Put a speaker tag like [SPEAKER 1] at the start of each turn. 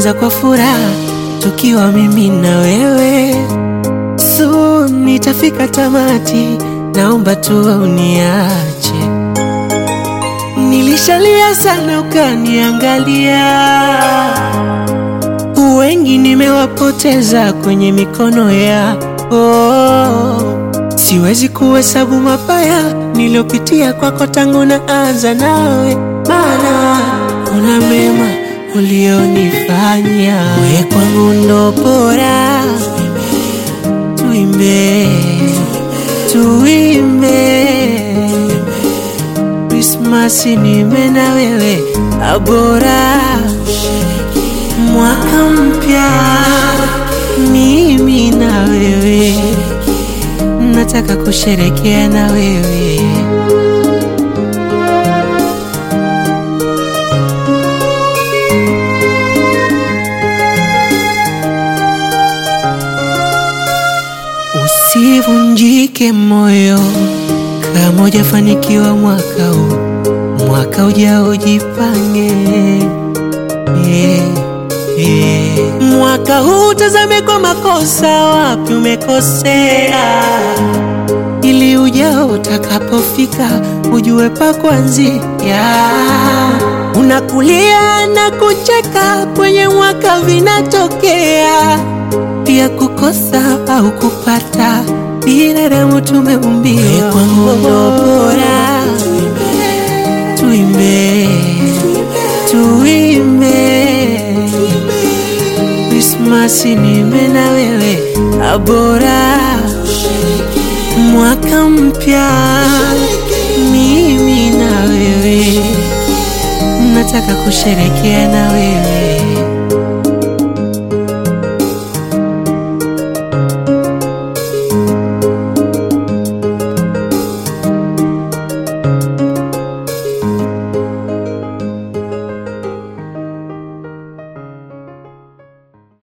[SPEAKER 1] ulianza kwa furaha tukiwa mimi na wewe. Soon nitafika tamati, naomba tu uniache. Nilishalia sana ukaniangalia, wengi nimewapoteza kwenye mikono ya oh. Siwezi kuhesabu mabaya niliyopitia kwako tangu naanza nawe, maana kuna mema ulionifanya. We kwangu ndo bora, tuimbe tuimbe, Krismasi nime na wewe abora, mwaka mpya mimi na wewe nataka kusherekea na wewe. Usivunjike moyo kama hujafanikiwa mwaka huu, mwaka ujao jipange. Yeah, yeah. Mwaka huu tazame kwa makosa, wapi umekosea, ili ujao utakapofika ujue pa kuanzia. Unakulia na kucheka kwenye mwaka vinatokea, pia kukosa au kupata, binadamu tumeumbiwa. Kwangu ndo bora, tuimbe tuimbe Krismasi nime na wewe abora, mwaka mpya mimi na wewe, nataka kusherekea na wewe.